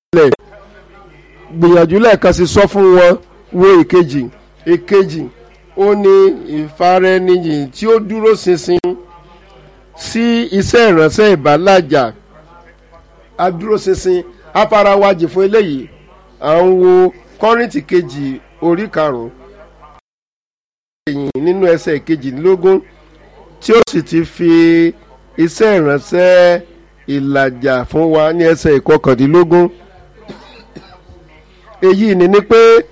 lẹ̀ gbìyànjú lẹ́ẹ̀kan sí sọ fún wọn wo ìkejì ìkejì ó ní ìfaraẹniyìn tí ó dúró ṣinṣin sí iṣẹ́ ìránṣẹ́ ìbálàjà adúróṣinṣin afárawájì fún eléyìí à ń wo kọ́rìntì kejì orí karùn-ún ẹ̀yìn nínú ẹsẹ̀ kejìlélógún tí ó sì ti fi iṣẹ́ ìránṣẹ́ ìlàjà fún wa ní ẹsẹ̀ ìkọkàndínlógún èyí ni ni pé